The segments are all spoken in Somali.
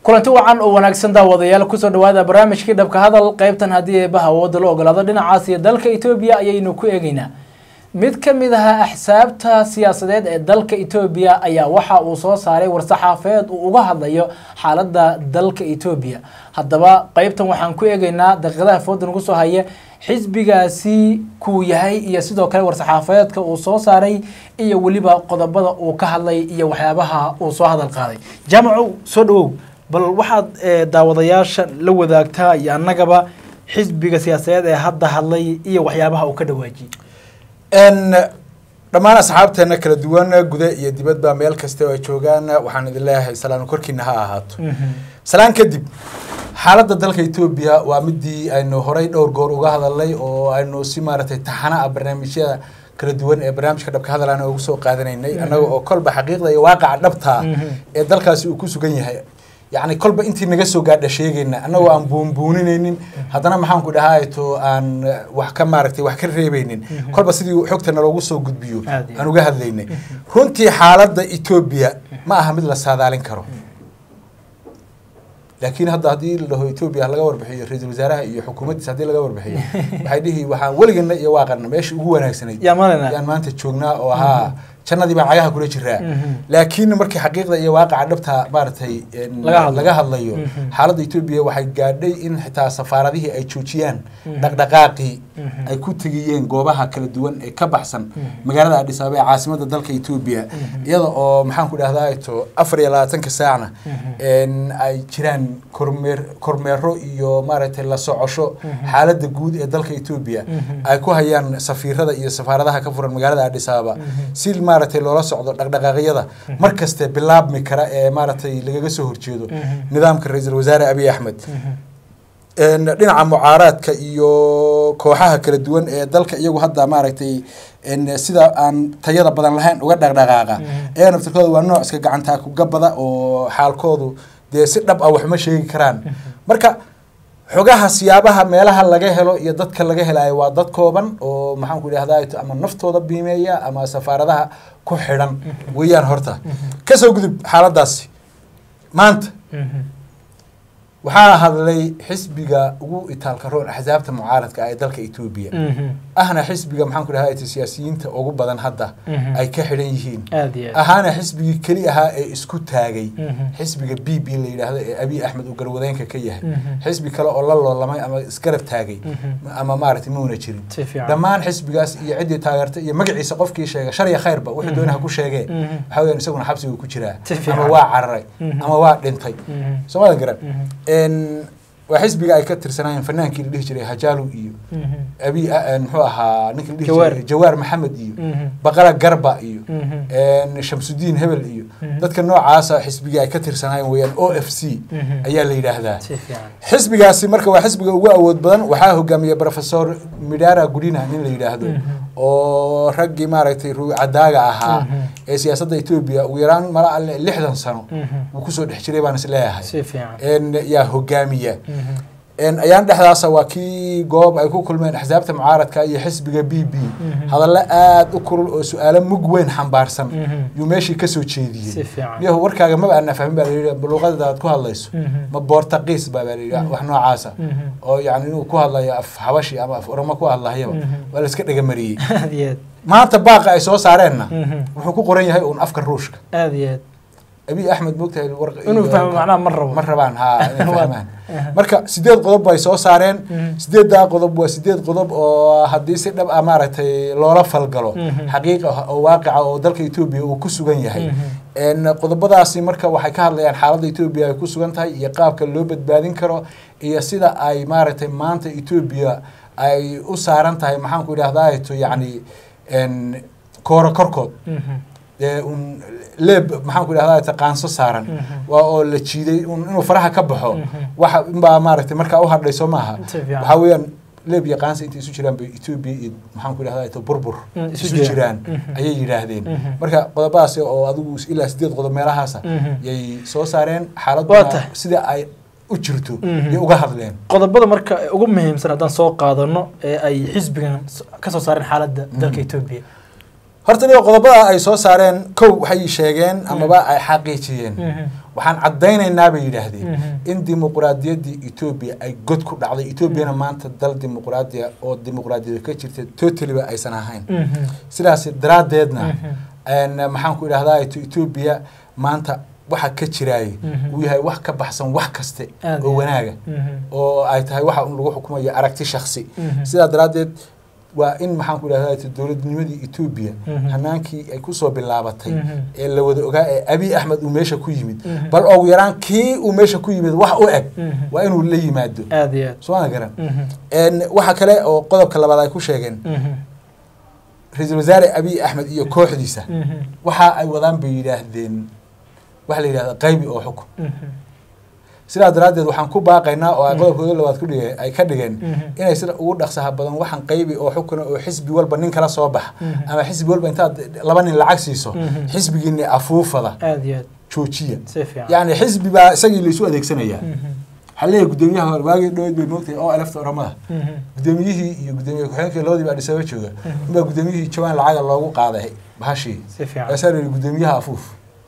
kulanti wacan oo wanaagsan daawadayaal kusoo dhawaada barnaamijkii dhabka hadal qeybtan haddii eebaha awoodda la ogolaado dhinacaas iyo dalka etoobiya ayaynu ku eegeynaa mid ka mid aha axsaabta siyaasadeed ee dalka etoobiya ayaa waxa uu soo saaray war-saxaafeed uu uga hadlayo xaaladda dalka etoobiya haddaba qeybtan waxaan ku eegeynaa daqiiqadaha fooda nagu soo haya xisbigaasi kuu yahay iyo sidoo kale war-saxaafeedka uu soo saaray iyo weliba qodobada uu ka hadlay iyo waxyaabaha uu soo hadal qaaday jaamacow soo dhawow bal waxaad daawadayaasha la wadaagtaa iyo annagaba xisbiga siyaasadeed ee hadda hadlay iyo waxyaabaha uu ka dhawaajiyey dhammaan asxaabteena kala duwan guda iyo dibadba meel kasta oo ay joogaan waxaan idin leeyahay salaan korkiina ha ahaato salaan kadib xaaladda dalka etoobiya waa midii aynu horay dhowr goor uga hadalnay oo aynu si maaragtay taxana ah barnaamijyada kala duwan ee barnaamijka dhabka hadal ugu soo qaadanaynay annaga oo kolba xaqiiqda iyo waaqaca dhabtaa ee dalkaasi uu ku sugan yahay yacni kolba intii naga soo gaadha sheegayna annagoo aan buunbuuninaynin haddana maxaan ku dhahaato aan wax ka maaragtay wax ka reebaynin kolba sidii xogta naloogu soo gudbiyo aan uga hadlaynay runtii xaaladda etoobiya ma aha mid la saadaalin karo laakiin hadda haddii la dhaho etoobiya laga warbixiyo ra-iisul wasaaraha iyo xukuumaddiisa haddii laga warbixiyo waxay dhihi waxaan weligana iyo waaqana meesha ugu wanaagsanayd yaan maanta joognaa oo ahaa jannadii baan cagaha kula jiraa laakiin markii xaqiiqda iyo waaqaca dhabta maaragtay laga hadlayo xaaladda etoobiya waxay gaadhay in xitaa safaaradihii ay joojiyaan dhaqdhaqaaqii ay ku tegiyeen goobaha kala duwan ee ka baxsan magaalada adhis ababa ee caasimada dalka etoobiya iyada oo maxaan ku dhahdaa to afar iyo labaatanka saacna ay jiraan kormeer kormeero iyo maaragtay la socosho xaaladda guud ee dalka etoobiya ay ku hayaan safiirada iyo safaaradaha ka furan magaalada adhis ababa si maaragtay loola socdo dhaqdhaqaaqyada mar kaste bilaabmi kara ee maaragtay lagaga soo horjeedo nidaamka ra-iisul wasaare abiy axmed dhinaca mucaaraadka iyo kooxaha kala duwan ee dalka iyagu hadda maaragtay sida aan tayada badan lahayn uga dhaqdhaqaaqa ee naftirkooda waa nooc iska gacantaa kugabada oo xaalkoodu dee si dhab ah waxma sheegi karaan marka xogaha siyaabaha meelaha laga helo iyo dadka laga helayo waa dad kooban oo maxaan ku idhahdaa ama naftooda biimeeya ama safaaradaha ku xidhan weeyaan horta kasoo gudub xaaladaasi maanta waxaa hadlay xisbiga ugu itaalka roon axsaabta mucaaradka ah ee dalka etoobiya ahna xisbiga maxaan ku dhahaa siyaasiyiinta ugu badan hadda ay ka xidhan yihiin ahaana xisbigii keli ahaa ee isku taagay xisbiga b b la yidhaahdo ee abiy axmed uu garwadeenka ka yahay xisbi kale oo la loolamay ama isgarab taagay ama maaragtay mauna jirin dhammaan xisbigaas iyo ciddii taageertay iyo magaciisa qofkii sheega shar iyo khayrba wuxuu doonaha ku sheegee waxaa weyaan isaguna xabsigu ku jiraa ama waa cararay ama waa dhintay soomadan garan waa xisbiga ay ka tirsanaayeen fanaankii la dhihi jiray hajaalo iyo abi muxuu ahaa ninkii la dhihi jiray jawaar maxamed iyo baqala garba iyo shamsudiin hebel iyo dadka noocaasa xisbigii ay ka tirsanaayeen weeyaan o f c ayaa la yidhaahdaa xisbigaasi marka waa xisbiga ugu awood badan waxaa hogaamiya professor midara gudina nin la yidhaahdo oo raggii maaragtay ruucadaaga ahaa ee siyaasadda etoobiya ugu yaraan mala alle lixdan sano uu kusoo dhex jiray baan is leeyahay yaa hogaamiya ayaan dhexdaasa waa kii goob ay ku kulmeen axsaabta mucaaradka iyo xisbiga b b hadallo aada u kulul oo su-aalo mug weyn xambaarsan yuu meeshii kasoo jeediyey yahu warkaaga maba ana fahmin baa layidhi luuqadada aad ku hadlayso ma boortaqiis ba baa layidhi wax noocaasa oo yani inuu ku hadlayo af xabashi ama af oromo ku hadlayaba waa la iska dhagamariyey maanta baaqa ay soo saareenna wuxuu ku qoran yahay uun afka ruushka abiy axmed moogtahay ma rabaan ha inay fahmaan marka sideed qodob bay soo saareen sideeddaa qodob waa sideed qodob oo haddii si dhab ah maaragtay loola falgalo xaqiiqa oo waaqica oo dalka etoobiya uu ku sugan yahay qodobadaasi marka waxay ka hadlayaan xaaladda etoobiya ay ku sugan tahay iyo qaabka loo badbaadin karo iyo sida ay maaragtay maanta etoobiya ay u saaran tahay maxaan ku idhahdaa to yacni kooro korkood un leeb maxaan ku idhahdaa qaanso saaran waa oo la jiiday inuu faraha ka baxo waxa inbaa maaragtay markaa u hadhay soo maaha waxaa weeyaan leeb iyo qaansa intay isu jiraan bay etoobiya iyo maxaan ku idhahdaa burbur isu jiraan ayay yidhaahdeen marka qodobadaas oo adigu ilaa sideed qodob meelahaasa yay soo saareen xaaladuna sida ay u jirto yay uga hadleen qodobada marka ugu muhiimsan haddaan soo qaadano ee ay xisbigan ka soo saareen xaaladda dalka etoobiya horta niga qodobada ay soo saareen kow waxay sheegeen amaba ay xaqiijiyeen waxaan caddaynaynaa bay yidhaahdeen in dimuqraadiyaddii etoobiya ay god ku dhacday etoobiyana maanta dal dimuqraadiya oo dimuqraadiyada ka jirta totaliba aysan ahayn sidaas daraaddeedna maxaan ku idhahdaa etoobiya maanta waxa ka jiraaye uu yahay wax ka baxsan wax kaste oo wanaaga oo ay tahay waxa un lagu xukumayo aragti shaksi sidaa daraaddeed waa in maxaan ku idhahdaa dowladnimadii etoobiya hanaankii ay kusoo bilaabatay ee la wada ogaa ee abiy axmed uu meesha ku yimid bal ugu yaraan kii uu meesha ku yimid wax u eg waa inuu la yimaado sooma garan waxa kale oo qodobka labaad ay ku sheegeen ra-iisul wasaare abiy axmed iyo kooxdiisa waxa ay wadaan bay yidhaahdeen waxa la yidhahda qaybi oo xukun sidaa daraaddeed waxaan ku baaqaynaa oo ay qodobkooda labaad kudhige ay ka dhigeen inay sida ugu dhaqsaha badan waxaan qaybi oo xukuna oo xisbi walba nin kala soo baxa ama xisbi walba intaad laba nin lacag siiso xisbigiini afuufada joojiya yacni xisbi baa isagii laisu adeegsanayaa waxaa leeyahay guddoomiyaha waagii dhaweyd bay moogtahay oo alafta oramada guddoomiyihii iyo guddoomiye ku-xigeenkii labadiiba adhisaba jooga inbaa guddoomiyihii jawaan lacaga loogu qaaday bahashii waasaa la yihi guddoomiyaha afuuf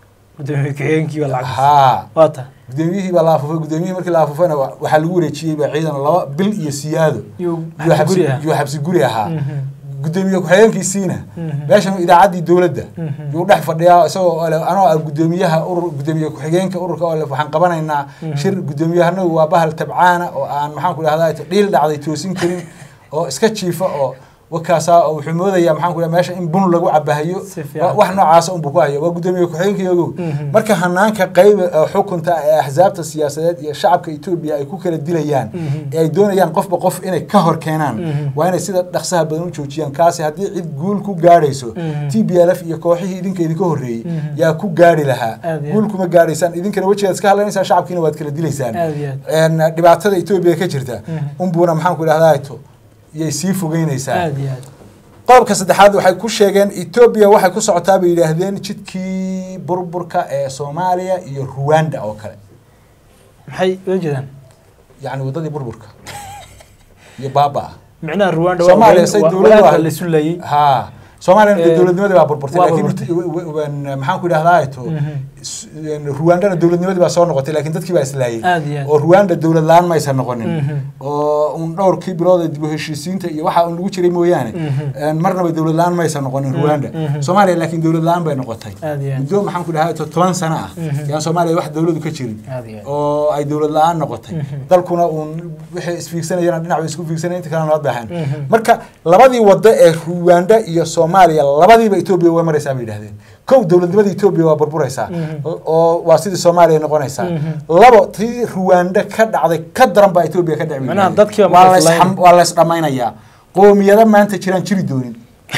ha guddoomiyihii baa la afuufay guddoomiyihii markii la afuufayna waxaa lagu wareejiyey baa ciidan laba bil iyo siyaado yuu xabsi guri ahaa guddoomiye ku-xigeenkiisiina meeshan idaacaddii dowladda yuu dhex fadhiyaa isagoo ole anoo ah guddoomiyaha urur guddoomiye ku-xigeenka ururka ole waxaan qabanaynaa shir guddoomiyahanagu waa bahal tabcaana oo aan maxaan ku dhahdaa dhiil dhacday toosin karin oo iska jiifa oo wakaasaa oo wuxuu moodayaa maxaan ku meesha in bun lagu cabahayo wax noocaasa unbuu ku hayo waa guddoomiye ku-xigeenkii ogow marka hanaanka qayba xukunta ee axsaabta siyaasadeed iyo shacabka etoobiya ay ku kala dilayaan ee ay doonayaan qofba qof inay ka hor keenaan waa inay sida dhaqsaha badan u joojiyaan kaasi haddii cid guul ku gaadhayso t b l f iyo kooxihii idinka idinka horreeyey yaa ku gaari lahaa guul kuma gaadhaysaan idinkana wejigaad iska hadlanaysaan shacabkiina waad kala dilaysaan dhibaatada etoobiya ka jirta unbuuna maxaan ku idhahdaa yay sii fogeynaysaa qodobka saddexaad waxay ku sheegeen etoobiya waxay ku socotaa bay yidhaahdeen jidkii burburka ee soomaaliya iyo ruwanda oo kale maxay ula jeedaan yacni waddadii burburka iyo baaba micnaha ruwanda Soomaaliya say dowladdu ahayd. la sulayay ha soomaaliyana dee Eh, dowladnimadii baa burburtay waa laakiin burburtay. maxaan ku idhahdaa to ruwandana dowladnimadii baa soo noqotay laakiin dadkii baa islaayay Aad iyo aad. oo ruwanda dowlad la-aan maysan noqonin Mhm. oo un dhowrkii bilood ee dib u heshiisiinta iyo waxa un lagu jiray mooyaane een marnaba dowlad la-aan maysan noqonin ruwanda mhm. soomaaliya laakiin dowlad la-aan bay noqotay Aad iyo aad. muddo maxaan ku idhahdaa to toban sano ah Mhm. yaan soomaaliya wax dowladu ka jirin Aad iyo aad. oo ay dowlad la-aan noqotay Mhm. dalkuna uun wixii isfiigsanayana dhinac bay isku fiigsanaya inta kalena loo baahan Mhm. marka labadii wado ee ruwanda iyo soomaaliya labadiiba etoobiya way maraysaa bay yidhahdeen kow dowladnimada etoobiya waa burburaysaa Mhm. oo waa sidii soomaaliya noqonaysaa Mhm. labo tii ruwanda ka dhacday ka daran baa etoobiya ka dhici Macnaha dadkii baa waa marka lays islayn. waa lays dhammaynayaa qoomiyado maanta jiraan jiri doonin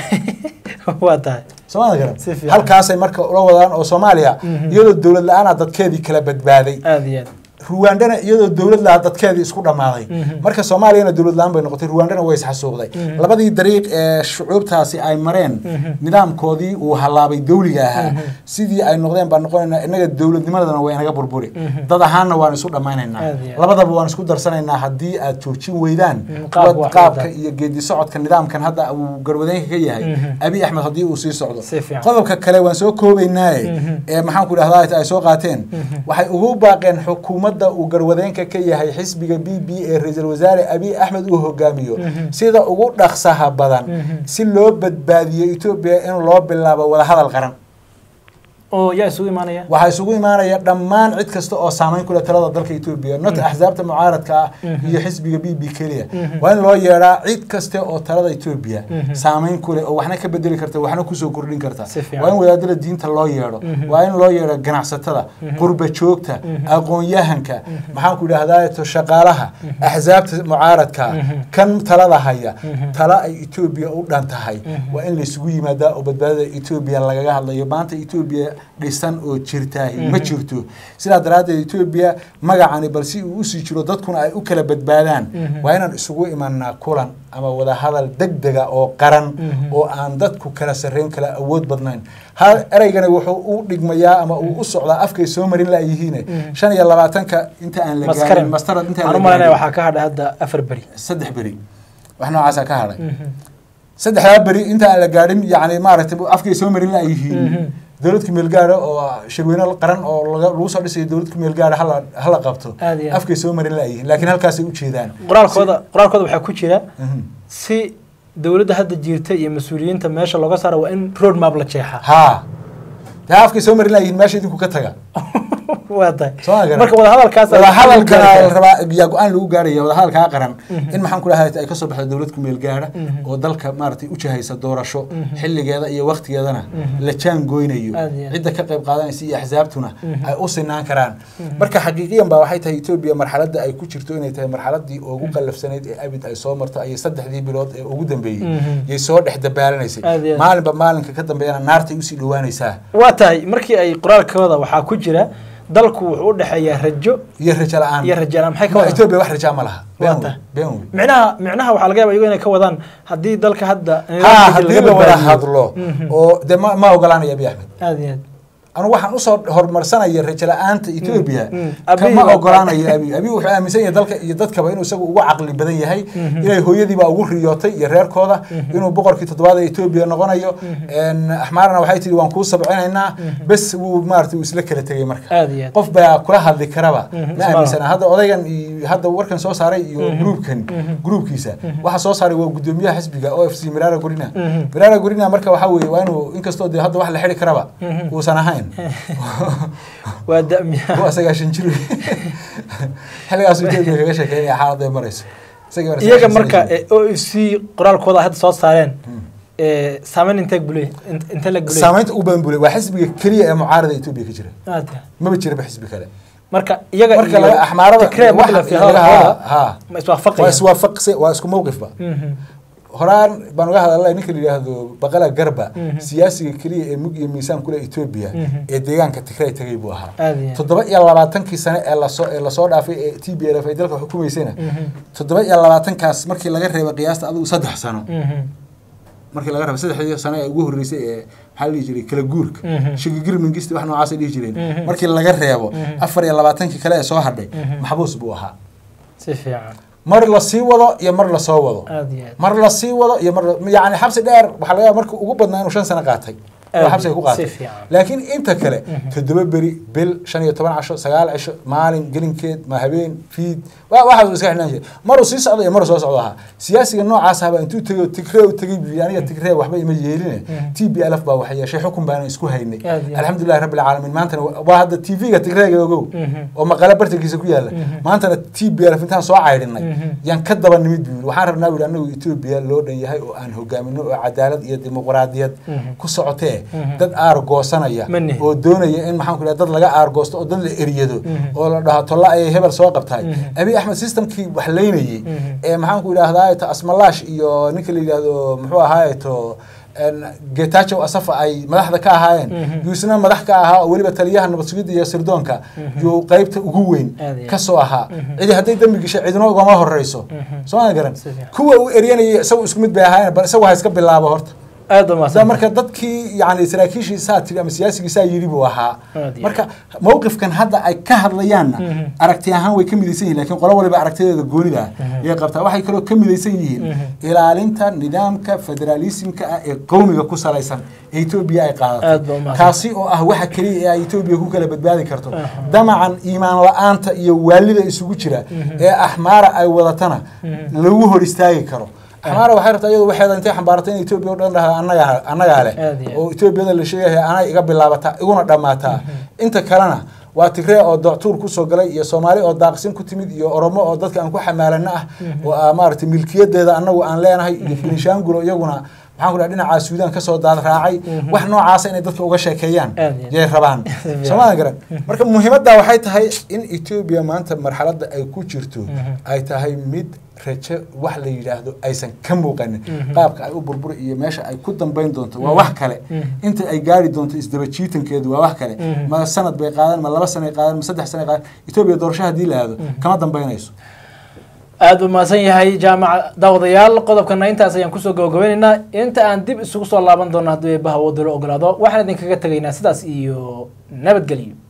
waa tahay soomaalida garan Si fiican. halkaasay marka ula wadaan oo soomaaliya Mhm. iyadoo dowlad la-aana dadkeedii kala badbaaday aad iyo aad ruwandana iyadoo dowlad lahaa dadkeedii isku dhammaaday Mhm. marka soomaaliyana dowlad la-aan bay noqotay ruwandana way isxasuuqday Mhm. labadii dariiq ee shucuubtaasi ay mareen Mhm. nidaamkoodii uu halaabay dowliga ahaa Mhm. sidii ay noqdeen baan noqonaynaa innaga dowladnimadana way inaga burburi Mhm. dad ahaanna waan isu dhammaynaynaa Aad iyo aad. labadaba waan isku darsanaynaa haddii aad joojin weydaan Mhm, qaabka wad- wax qaabka wada. iyo geedi socodka nidaamkan hadda uu garwadeenka ka yahay Mhm. abi axmed haddii uu sii socdo Si fiican. qodobka kale waan soo koobaynaaye Mhm. ee maxaan ku idhahdaa ay soo qaateen Mhm. waxay ugu baaqeen xukuumadda uu garwadeenka ka yahay xisbiga b b ee ra-iisul wasaare abiy axmed uu hogaamiyo Mhm. sida ugu dhaqsaha badan Mhm. si loo badbaadiyo etoobiya in loo bilaabo wadahadal qaran oo yaa isugu imaanaya waxaa isugu imaanaya dhammaan cid kasta oo saameyn ku leh talada dalka etoobiya not axsaabta mucaaradka ah Mhm. iyo xisbiga b b keliya Mhm. waa in loo yeedhaa cid kaste oo talada etoobiya Mhm. saameyn ku leh oo waxna ka bedeli karta waxna kusoo kordhin karta Si fiican. waa in wadaadada diinta loo yeedho Mhm. waa in loo yeedho ganacsatada Mhm. qurba joogta Mhm. aqoon-yahanka maxaan ku idhahdaa to shaqaalaha axsaabta mucaaradka Mhm. kan talada haya Mhm. tala ay etoobiya u dhan tahay Mhm. waa in laysugu yimaadaa oo badbaadada etoobiya lagaga hadlayo maanta etoobiya dhisan oo jirtaahi ma Mhm. jirto sidaa daraaddeed etoobiya magacani bal si uu usii jiro dadkuna ay u kala badbaadaan Mhm. waa inaan isugu imanaa kulan ama wadahadal degdega oo qaran Mhm. oo aan dadku kala sarreyn kala awood badnayn hal ereygana wuxuu u dhigmayaa ama uu u socdaa afkay soo marin laayihiine Mhm. shan iyo labaatanka inta aan la maskaran gaarin mastarad inta aan waxaan la u malaynaya gaarin waxaa ka hadhay hadda afar beri saddex beri wax noocaasa ka hadhay Mhm. saddexdaa beri inta aan la gaadhin yani maaragtay afkay soo marin laayihiin Mhm. dowlad kumeel gaara oo shirweyne qaran oo laga- lagu soo dhisayo dowlad kumeel gaara hala hala qabto Aad iyo aad. afkay soo marin laayihiin laakiin halkaasay ujeedaan qoraalkooda qoraalkooda waxaa ku jira Mhm. si dowladda hadda jirta iyo mas-uuliyiinta meesha looga saaro waa in road map la jeexaa haa dee afkay soo marin laayihiin meesha idinku ka taga waa tahay Soo ma garan? marka wadahadalkaas wadahadalka la rabaa yaa go-aan lagu gaaraya wadahadalkaa qaran in maxaan ku dhahay ay kasoo baxdo dowlad kumeel gaara oo dalka maaragtay u jahaysa doorasho xilligeeda iyo waktigeedana la jaan goynayo Aad iyo aad. cidda ka qayb qaadanaysa iyo axsaabtuna ay u sinaan karaan marka xaqiiqiyan baa waxay tahay etoobiya marxaladda ay ku jirto inay tahay marxaladii ugu qallafsanayd ee abid ay soo marto ayay saddexdii bilood ee ugu dambeeyey Mhm. yay soo dhex dabaalaneysay Aad iyo aad. maalinba maalinka ka dambeeyana naartay usii dhowaanaysaa waa tahay markii ay qoraalkooda waxaa ku jira dalku wuxuu u dhexeeyaa rajo iyo rajo la-aan iyo rajo la-aan maxay ka Ma, wadaan etoobiya wax rajaa ma laha Waa been wey tahay. been wey micnaha micnaha waxaa laga yaaba iyago inay ka wadaan haddii dalka hadda ha haddii la wada hadlo Mhm. oo de ma ma ogolaanaya abiy axmed aad iyo aad anu waxaan usoo horumarsanaya rajo la-aanta etoobiya mm. Abiy kama waa- ogolaanayo abiy abiy wuxuu aaminsan yahay dalka iyo dadkaba inuu isagu ugu caqli badan yahay inay hooyadiibaa ugu riyootay iyo reerkooda inuu boqorkii toddobaad ee etoobiya noqonayo En, axmaarna waxay tihi waan kuu sabcinaynaa bes wuu maarata uu isla kala tegay marka aad iyo aad qof baa kula hadli karaba Mhm. ma aaminsana hadda odaygan iyo hadda warkan soo saaray iyo gruubkan gruubkiisa waxa soo saaray waa gudoomiyaha xisbiga o f c mirara gorina Mhm. mirara gorina marka waxaa weeye waa inuu inkastoo dee hadda wax la xidi karaba Mhm. uusan ahayn waa damiya waa sagaashan jir wey. xilligaasuu etoobiya kaga sheekeynaya xaaladda ay marayso Isagii baa iyaga sagaashan marka sano jir. o f c qoraalkooda hadda soo saareen Hmm. ee, saameyn intee guley intee la guley saamaynta ugu badan bule waa xisbiga keliya ee mucaarada etoobiya ka jira aad iyo aad. maba jiraba xisbi kale marka iyaga marka laga axmaarada Tigray marka la waxa- fiiriyo laga- hadalkooda, ha ma waa iswaafaqaya iswaafaqse waa isku mowqifba Mhm. horaan baan uga hadalnay ninka la yidhaahdo baqala garba Mhm. siyaasiga keliya ee mug iyo miisaan kule etoobiya Mhm. ee deegaanka tigray tagay buu ahaa aad iyo aad. toddoba iyo labaatankii sane ee lasoo ee lasoo dhaafay ee t b l f ay dalka xukumaysayna Mhm. toddoba iyo labaatankaas markii laga reebay qiyaasta adigu saddex sano Mhm. markii laga reebay saddexdii sano ee ugu horreysay ee maxaa la dhihi jiray kala guurka Mhm. shigigir mingisti wax noocaasay dhihi jireen Mhm. markii laga reebo Mhm. afar iyo labaatankii kale ee soo hadhay Mhm. maxbuus buu ahaa si fiican mar la sii wado iyo mar lasoo wado aad iyo aad. mar la sii wado iyo mar yani xabsi dheer waxaa laga yaaba markii ugu badnaa inuu shan sano qaatay oo Aad xabsiga ku si qaatay fiican. laakiin inta kale Mhm. toddoba beri bil shan iyo toban casho sagaal cisho maalin gelinkeed ma habeen fiid wa- waxaas iska xidhnaan jiray maruu sii socdo iyo maruu soo socdo ahaa siyaasiga noocaas ahba intuu tegay oo tigree u tegay buu yidhi aniga tigree waxba ima yeeline Mhm. t b l f baa wax yeeshay xukun baana isku haynay Aad iyo aad. alxamdulilahi rabbi alcaalamiin maantana wa- waa hadda t v-ga tigreega ogow Mhm. oo maqale bartankiisa ku yaala Mhm. maantana t b l f intaan soo caydhinay Mhm. yaan ka daba nimid buu yidhi waxaan rabnaa buu yidhi anagu etoobiya loo dhan yahay oo aan hogaamino oo cadaalad iyo dimuqraadiyad Mhm. ku socotee Mhm. dad aargoosanaya Ma nihin. oo doonaya in maxaan ku dhaha dad laga aargoosto oo dad la eryado Mhm. oo la dhaho tolla ayay hebel soo qabtahay Mhm. abiy axmed systemkii wax laynayey Mhm. ee maxaan ku idhahdaa to asmalaash iyo ninka la yidhaahdo muxuu ahaaye to getachow asafa ay madaxda ka ahaayeen Mhm. yuusna madax ka ahaa oo weliba taliyaha nabad sugidda iyo sirdoonka Mhm. yuu qeybta ugu weyn Aad iyo aad. kasoo ahaa Mhm. cidi hadday dembi gashay cidina ugama horeyso Mhm. soo ma garan Si fiican. kuwa uu eryanayay isagu isku mid bay ahaayeen bal isagu ha iska bilaabo horta aad baa da mahadsan marka dadkii yani saraakiishii saa tiri ama siyaasigii saa yidhi buu ahaa Aad iyo marka mowqifkan hadda ay ka hadlayaanna Mhm. aragti ahaan way ka midaysan yihin lakin qolo waliba aragtideeda goonida ah Mhm. yay qabtaa waxay kaloo ka midaysan yihiin Mhm. ilaalinta nidaamka federaalismka ah ee qowmiga ku salaysan ee etoobiya ay Aad baa qaadatay umahadsan. kaasi oo ah waxa keliya ee ay etoobiya ku kala badbaadi karto Aha. damacan iimaan la-aanta iyo waalida isugu jira ee axmaara ay wadatana Mhm. lagu hor istaagi karo axmaara waxay rabtaa iyadu waxeeda intay xambaaratay in etoobiya o dhan dhahda annaga annagaa leh Aad iyo aad. oo etoobiyada la sheegaya anay iga bilaabataa iguna dhammaataa inta kalena waa tigree oo doctuur kusoo galay iyo soomaali oo daaqsin ku timid iyo oromo oo dadka aan ku xamaalano ah oo ah maaragtay milkiyadeeda annagu aan leenahay iyo benishaangulo iyaguna maxaan ku dhaha dhinacaa suudaan kasoo daad raacay wax noocaasa inay dadka uga sheekeeyaan Aad iyo aad. yay rabaan soomaadan garan marka muhiimadda waxay tahay in etoobiya maanta marxaladda ay ku jirto Mhm. ay tahay mid rajo wax la yidhaahdo aysan ka muuqanin Mhm. qaabka ay u burburi iyo meesha ay ku dambayn doonto waa wax kale Mhm. inta ay gaari doonto isdaba jiitankeedu waa wax kale Mhm. ma sanad bay qaadan ma laba sana qaadan ma saddex sana qaadan etoobiya doorasho haddii la aado kama dambaynayso aad buu mahadsan yahay jaamaca daawadayaal qodobkana intaas ayaan kusoo gabagabeynaynaa inta aan dib isugu soo laaban doono haddii eebbaha wadalo ogolaado waxaan idinkaga tegaynaa sidaas iyo nabadgelyo